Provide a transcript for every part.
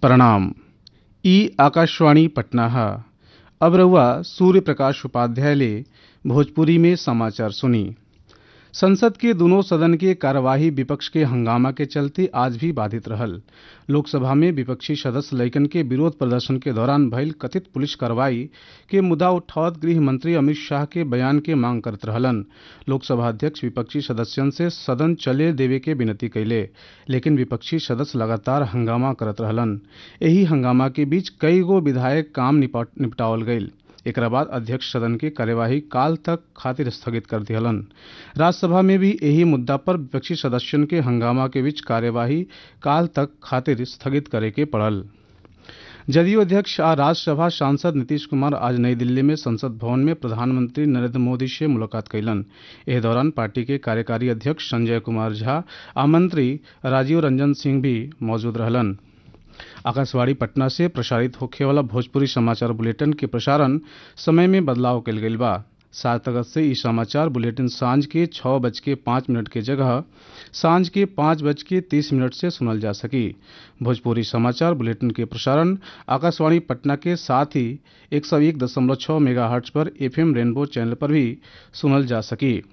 प्रणाम ई आकाशवाणी पटना है अब रहुआ सूर्य प्रकाश उपाध्याय ले भोजपुरी में समाचार सुनी संसद के दोनों सदन के कार्यवाही विपक्ष के हंगामा के चलते आज भी बाधित रहल लोकसभा में विपक्षी सदस्य लइकन के विरोध प्रदर्शन के दौरान भइल कथित पुलिस कार्रवाई के मुद्दा उठावत गृह मंत्री अमित शाह के बयान के मांग करत रहलन लोकसभा अध्यक्ष विपक्षी सदस्यन से सदन चले देवे के विनती कैले लेकिन विपक्षी सदस्य लगातार हंगामा करत रहलन एही हंगामा के बीच कई गो विधायक काम निपट- निपटावल गईल एकरा बाद अध्यक्ष सदन की कार्यवाही काल तक खातिर स्थगित कर दिहलन राज्यसभा में भी यही मुद्दा पर विपक्षी सदस्यन के हंगामा के बीच कार्यवाही काल तक खातिर स्थगित करे के पड़ल जदयू अध्यक्ष आ राज्यसभा सांसद नीतीश कुमार आज नई दिल्ली में संसद भवन में प्रधानमंत्री नरेंद्र मोदी से मुलाकात कैलन एह दौरान पार्टी के कार्यकारी अध्यक्ष संजय कुमार झा आ मंत्री राजीव रंजन सिंह भी मौजूद रहलन आकाशवाणी पटना से प्रसारित होखे वाला भोजपुरी समाचार बुलेटिन के प्रसारण समय में बदलाव कल गईल बा सात अगस्त से ई समाचार बुलेटिन सांझ के छः बज के पाँच मिनट के जगह सांझ के पाँच बज के तीस मिनट से सुनल जा सकी भोजपुरी समाचार बुलेटिन के प्रसारण आकाशवाणी पटना के साथ ही एक सौ एक दशमलव छः मेगा हर्ट्ज पर एफएम रेनबो चैनल पर भी सुनल जा सकी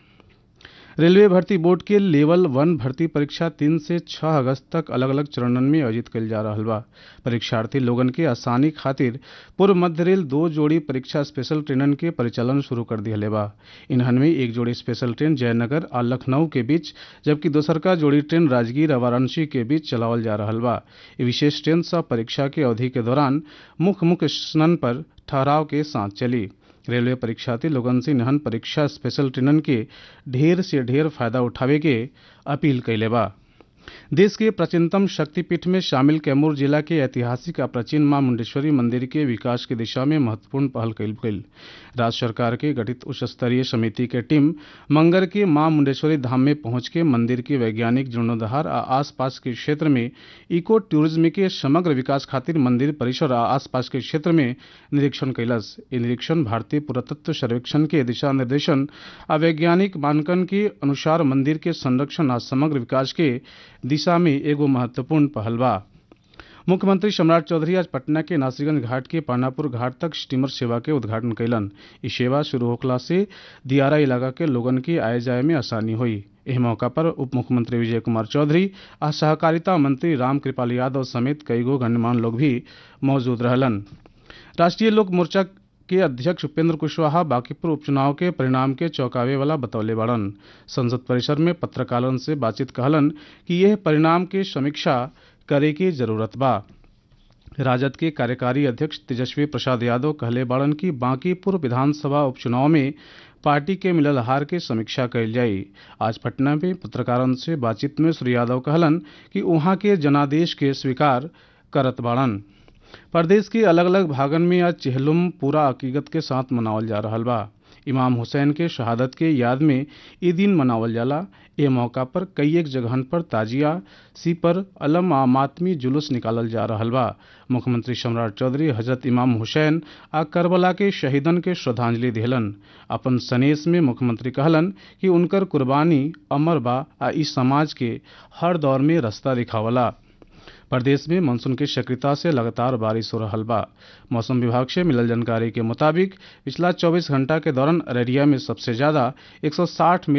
रेलवे भर्ती बोर्ड के लेवल वन भर्ती परीक्षा तीन से छह अगस्त तक अलग अलग चरणन में आयोजित कल जा रहा बा परीक्षार्थी लोगन के आसानी खातिर पूर्व मध्य रेल दो जोड़ी परीक्षा स्पेशल ट्रेनन के परिचालन शुरू कर दिया बा इन्हन में एक जोड़ी स्पेशल ट्रेन जयनगर और लखनऊ के बीच जबकि दोसर का जोड़ी ट्रेन राजगीर और वाराणसी के बीच चलावल जा रहा बा ये विशेष ट्रेन सब परीक्षा के अवधि के दौरान मुख्य मुख्य स्टेशन पर ठहराव के साथ चली रेलवे परीक्षार्थी लोगन से निहन परीक्षा स्पेशल ट्रेनन के ढेर से ढेर फायदा उठावे के अपील कैले बा देश के प्राचीनतम शक्तिपीठ में शामिल कैमूर जिला के ऐतिहासिक आ प्राचीन मां मुंडेश्वरी मंदिर के विकास की दिशा में महत्वपूर्ण पहल कईल गईल राज्य सरकार के गठित उच्च स्तरीय समिति के टीम मंगर के मां मुंडेश्वरी धाम में पहुंच के मंदिर के वैज्ञानिक जीर्णोद्धार आ आसपास के क्षेत्र में इको टूरिज्म के समग्र विकास खातिर मंदिर परिसर आ आसपास के क्षेत्र में निरीक्षण कैलस ई निरीक्षण भारतीय पुरातत्व सर्वेक्षण के दिशा निर्देशन आ वैज्ञानिक मानकन के अनुसार मंदिर के संरक्षण आ समग्र विकास के दिशा में एगो महत्वपूर्ण पहल बा मुख्यमंत्री सम्राट चौधरी आज पटना के नासरीगंज घाट के पानापुर घाट तक स्टीमर सेवा के उद्घाटन कैलन ई सेवा शुरू होखला से दियारा इलाका के लोगन की आय जाय में आसानी हुई एह मौका पर उप मुख्यमंत्री विजय कुमार चौधरी आ सहकारिता मंत्री राम कृपाल यादव समेत कईगो गणमान्य लोग भी मौजूद रहलन राष्ट्रीय लोक मोर्चा के अध्यक्ष उपेंद्र कुशवाहा बांकीपुर उपचुनाव के परिणाम के चौंकावे वाला बतौले बाड़न संसद परिसर में पत्रकारों से बातचीत कहलन कि यह परिणाम के समीक्षा करे की जरूरत बा राजद के कार्यकारी अध्यक्ष तेजस्वी प्रसाद यादव कहले बाड़न कि बांकीपुर विधानसभा उपचुनाव में पार्टी के मिलल हार के समीक्षा कईल जाई आज पटना में पत्रकारों से बातचीत में श्री यादव कहलन कि वहां के जनादेश के स्वीकार करत बाड़न प्रदेश के अलग अलग भागन में आज चेहलुम पूरा अकीकत के साथ मनावल जा रहा बा इमाम हुसैन के शहादत के याद में ई दिन मनावल जाला ए मौका पर कई एक जगहन पर ताजिया सीपर अलम आ मातमी जुलूस निकालल जा रहा बा मुख्यमंत्री सम्राट चौधरी हजरत इमाम हुसैन आ करबला के शहीदन के श्रद्धांजलि दिहलन अपन सनेस में मुख्यमंत्री कहलन कि उनकर कुर्बानी अमर बा आ इस समाज के हर दौर में रास्ता दिखावला प्रदेश में मानसून की सक्रियता से लगातार बारिश हो रहा बा मौसम विभाग से मिलल जानकारी के मुताबिक पिछला 24 घंटा के दौरान अररिया में सबसे ज्यादा 160